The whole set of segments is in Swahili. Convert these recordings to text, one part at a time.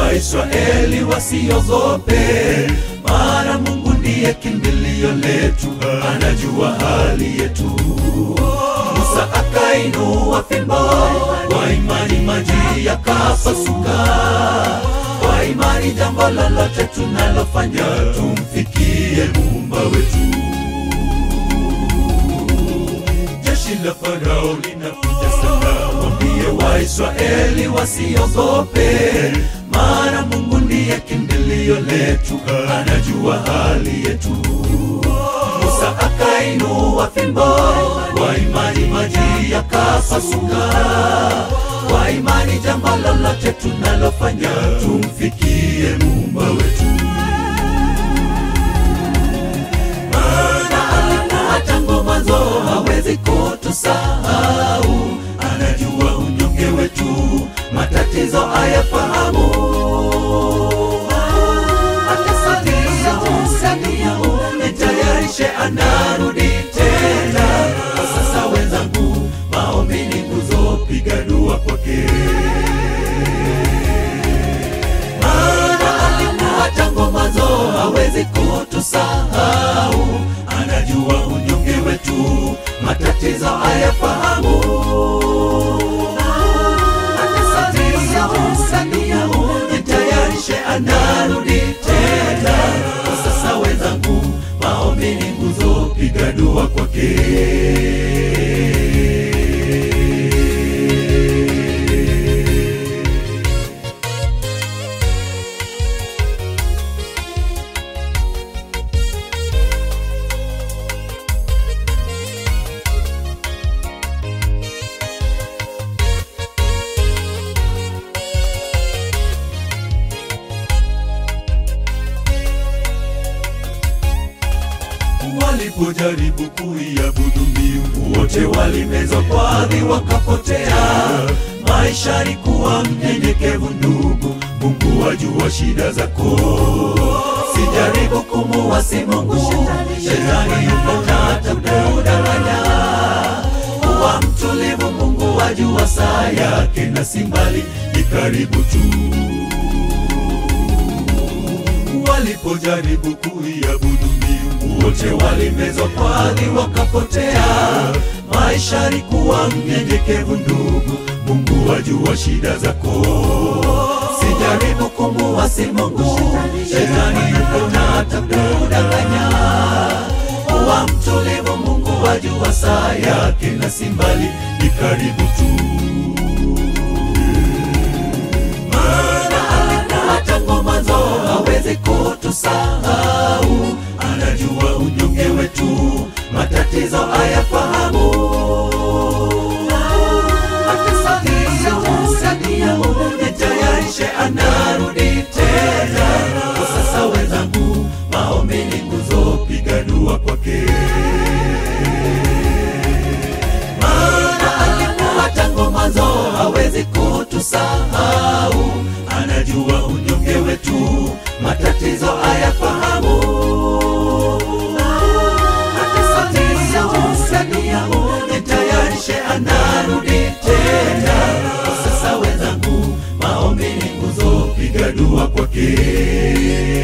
Waisraeli wasiogope, maana Mungu ndiye kimbilio letu, anajua hali yetu. Musa akainua fimbo, kwa imani maji yakapasuka. Kwa imani jambo lolote tunalofanya tumfikie muumba wetu. Jeshi la Farao linakuja sana, waambie Waisraeli wasiogope, maana Mungu ndiye kimbilio letu, anajua hali yetu. Musa akainua fimbo, kwa imani maji yakapasuka. Kwa imani jambo lolote tunalofanya tumfikie muumba wetu. Maana alikuwa tangu mwanzo, hawezi kutusahau. Anajua unyonge wetu, matatizo ayafahamu. Atasalia, utasalia, nitayarishe, anarudi tena. Kwa sasa wenzangu, maombi ni nguzo, piga dua kwake. Maana alikuwa tangu mwanzo, hawezi kutusahau. Anajua unyonge wetu, matatizo ayafahamu. Atasalia, utasalia, nitayarishe, anarudi tena. Kwa sasa wenzangu, maombi ni nguzo, piga dua kwake. Walipojaribu kuiabudu miungu, wote walimezwa kwa ardhi wakapotea. Maisha yalikuwa mnyenyekevu, ndugu, Mungu wajua shida zako. Sijaribu kumuasi Mungu, shetani yupo tata kudanganya. Kuwa mtulivu, Mungu wajua saa yake, na si mbali, ni karibu tu walipojaribu kuiabudu miungu wote walimezwa kwa ardhi wakapotea. Maisha yalikuwa mnyenyekevu, ndugu, Mungu wajua shida zako. Sijaribu kumuasi Mungu, shetani yupo na hata kudanganya. Kuwa mtulivu, Mungu wajua saa yake, na si mbali, ni karibu tu. Maana alikuwa tangu mwanzo, hawezi kutusahau. Anajua unyonge wetu, matatizo ayafahamu. Atasalia, utasalia, nitayarishe, anarudi tena. Kwa sasa wenzangu, maombi ni nguzo, piga dua kwake. Maana alikuwa tangu mwanzo, hawezi kutusahau. Anajua unyonge wetu, matatizo ayafahamu. Atasalia, utasalia, nitayarishe, anarudi tena. Kwa sasa wenzangu, maombi ni nguzo, piga dua kwake.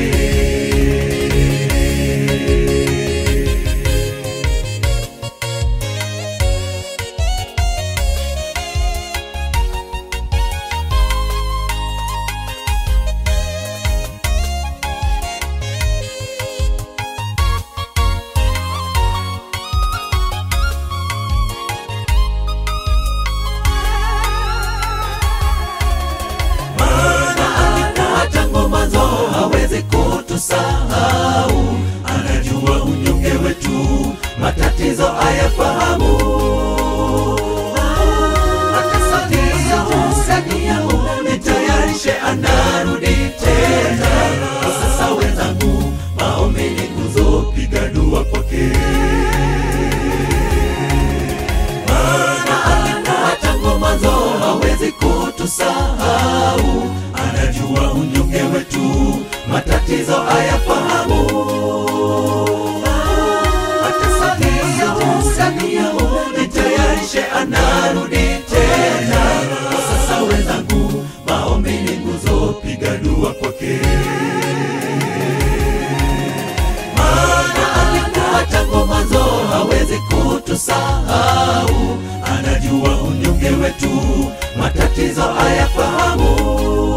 Maana alikuwa tangu mwanzo, hawezi kutusahau. Anajua unyonge wetu, matatizo ayafahamu. Atasalia, utasalia, nitayarishe, anarudi tena. Kwa sasa wenzangu, maombi ni nguzo, piga dua kwake. Maana alikuwa tangu mwanzo, hawezi kutusahau. Anajua unyonge wetu, matatizo ayafahamu. Atasalia, utasalia, nitayarishe, anarudi tena. Kwa sasa wenzangu, maombi ni nguzo, piga dua kwake maana alikuwa tangu mwanzo hawezi kutusahau anajua unyonge wetu matatizo ayafahamu